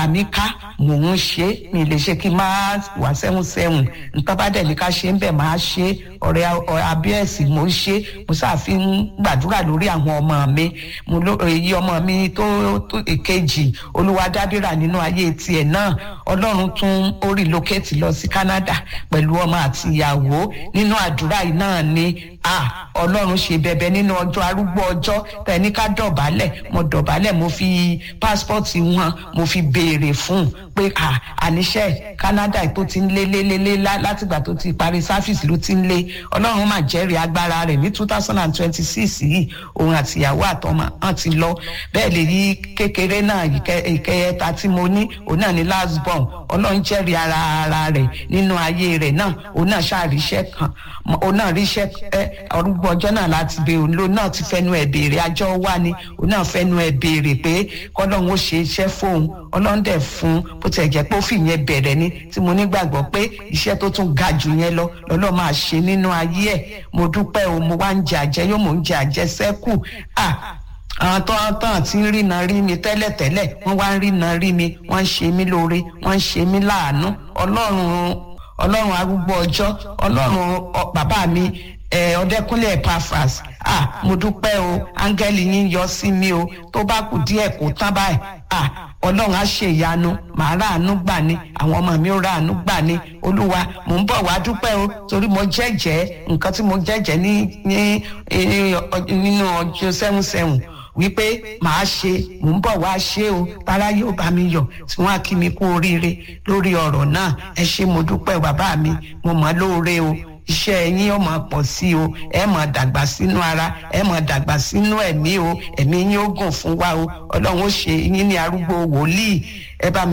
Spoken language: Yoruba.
mi ká mò ń ṣe mi lè ṣe kí n máa wà sẹ́hùn sẹ́hùn nǹkan bá dẹ̀ ní ká ṣe ń bẹ̀ máa ṣe ọ̀rẹ́ abíẹ́sì mò ń ṣe mo ṣàfi ń gbàdúrà lórí àwọn ọmọ mi mo ló èyí ọmọ mi tó èkejì olúwadábìrà nínú ayé tiẹ̀ náà ọlọ́run tún ó relocate lọ sí Canada pẹ̀lú ọmọ àti ìyàwó nínú àdúrà yìí náà ni ah ọlọ́run ṣe bẹ̀bẹ̀ nínú ọjọ́ arúgbó ọjọ́ tẹ̀ní ká dọ̀bálẹ̀ mo dọ̀bálẹ̀ mo fi pásítọ̀tì wọn mo fi béèrè fún un pé ah àníṣe Canada tó ti ń lé lé lé lé látìgbà tó ti parí sáfìsì ló ti ń lé ọlọ́run máa jẹ́rìí agbára rẹ̀ ní two thousand and twenty six yìí òun àti ìyàwó àtọmọ hàn ti lọ bẹ́ẹ̀ lè yí kékeré náà ìkẹyẹta tí mo ní òun náà ní last born ọlọ́run jẹ́rìí ara ara rẹ̀ nínú ayé rẹ̀ náà òun náà ṣàríṣẹ́ kan òun náà ríṣẹ́ ọdúgbò ọjọ́ náà láti bẹ òun ló náà ti fẹnu ẹ̀ béèrè àjọ wà ní òun náà fẹnu ẹ̀ béèrè pé kọ́lọ́run ó ṣe iṣẹ́ fóun ọlọ́run dẹ̀ fún bó tiẹ̀ jẹ́ pé ó fi yẹn bẹ̀rẹ̀ ni tí mo nígbàgbọ́ pé iṣẹ́ tó tún ga jù yẹn lọ lọ́lọ́ máa ṣe nínú ayé ẹ̀ mo dúpẹ́ o mo wá ń jẹ àjẹ yóò mò ń jẹ àjẹsẹ́kù ah àwọn tó ń tàn tí ń rìnà rí mi tẹ́lẹ̀tẹ́lẹ̀ wọ́n wá ń rìnà rí mi wọ́n ń ṣe mí lóore wọ́n ń ṣe mí láàánú ọlọ́run ọlọ́run arúgbó ọjọ́ ọlọ́run bàbá mi ọdẹkùnlé Epaphras ah mo dúpẹ́ o áńgẹ́lì yín yọ sí mi o tó bá kù díẹ̀ kó tán báyìí ah ọlọ́run á ṣe ìyanu màá ráàánú gbà ní àwọn ọmọ mi ó ráàánú gbà ní olúwa mò ń bọ̀ wá dúpẹ́ o torí mo jẹ́jẹ́ nǹkan tí mo jẹ́jẹ́ ní nínú ọjọ́ sẹ́hùn sẹ́hùn wípé màá ṣe mò ń bọ̀ wá ṣe o tara yóò bá mi yọ̀ tí wọ́n á kí mi kú oríire lórí ọ̀rọ̀ náà ẹ ṣé mo dúpẹ́ bàbá mi mo mọ̀ lóore o iṣẹ́ yín yóò máa pọ̀ sí o ẹ máa dàgbà sínú ara ẹ máa dàgbà sínú ẹ̀mí o ẹ̀mí yín ó gùn fún wa o ọlọ́run ó ṣe yín ní arúgbó wòlíì ẹ bá mi.